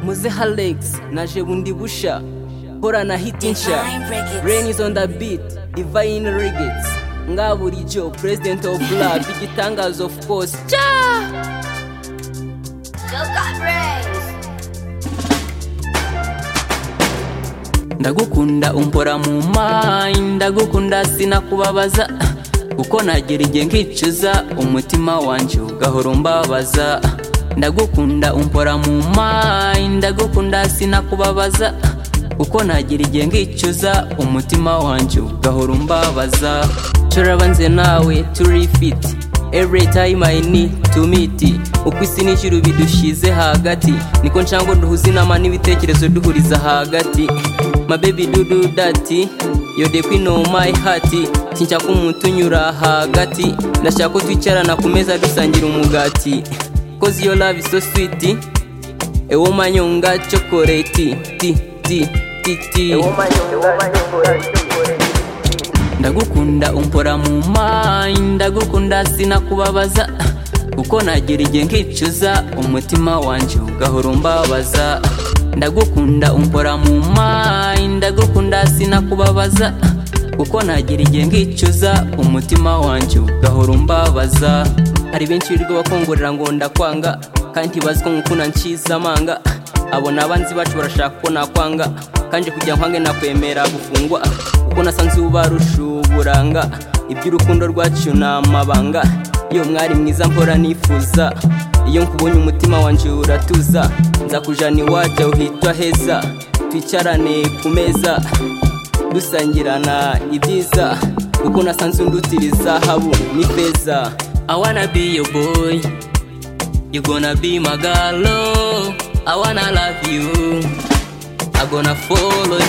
muze Halex naje bundi busha horana hiti nshya Rain is on the beat Divine Regates nga bulijyo President of Black igitangazo of course Cha! ndagukunda umpora mu mayi ndagukunda sinakubabaza kuko nagira igihe nkicuza umutima wanjye ugahora umbabaza ndagukunda umpora mu mayi ndagukunda sinakubabaza kuko nagira igihe nkicuza umutima wanjye ugahora umbabaza turabanze nawe turi fiti Every time I need to meet uko isi n'ijuru bidushize hagati niko nshangwa duhuza inama n'ibitekerezo duhuriza hagati my baby do do that you're the queen of my heart sinshaka umuntu unyura hagati ndashaka ko twicarana ku meza dusangira umugati cause your love is so sweet a woman yonga chocolate ti ti ti ti ndagukunda umpora mu mayi ndagukunda sinakubabaza kuko nagira igihe nkicuza umutima wanjye ugahora umbabaza ndagukunda umpora mu mayi ndagukunda sinakubabaza kuko nagira igihe nkicuza umutima wanjye ugahora umbabaza hari benshi birirwa bakongorera ngo ndakwanga kandi bazi ko ngukunda nshize amanga abo ni abanzi bacu barashaka ko nakwanga kandi kugira nkwange nakwemera gufungwa kuko nasanze ubarusha uburanga iby'urukundo rwacu ni amabanga iyo mwari mwiza mpora nifuza iyo nkubonye umutima wanjye uratuza nzakujana iwacu uhitwa heza twicarane ku meza dusangirana ibyiza kuko nasanze undutira izahabu n'ifeza I wanna be your boy You gonna be my girl, oh. I wanna love you I gonna follow you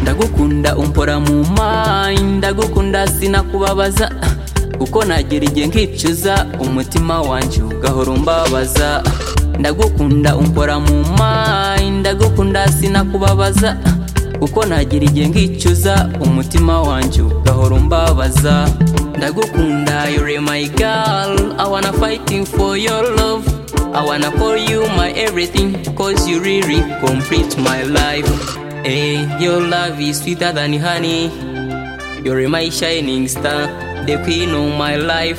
ndagukunda umpora mu mayi ndagukunda sinakubabaza kuko nagira igihe nkicuza umutima wanjye ugahora umbabaza ndagukunda umpora mu mayi ndagukunda sinakubabaza kuko nagira igihe nkicuza umutima wanjye ugahora umbabaza ndagukunda you're my girl I wanna fighting for your love I wanna call you my everything cause you really complete my life Hey, your love is sweeter than honey. You're my shining star, the queen of my life.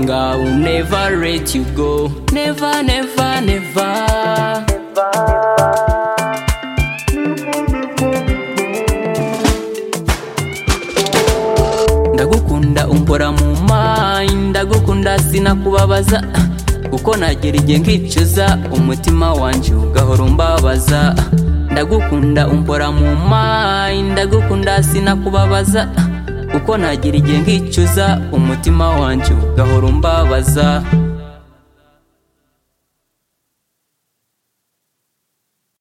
God will never let you go. Never, never, never. ndagukunda umpora mu mayi ndagukunda sinakubabaza kuko nagira igihe nkicuza umutima wanjye ugahora umbabaza ndagukunda umpora mu mayi ndagukunda sinakubabaza kuko nagira igihe nkicuza umutima wanjye ugahora umbabaza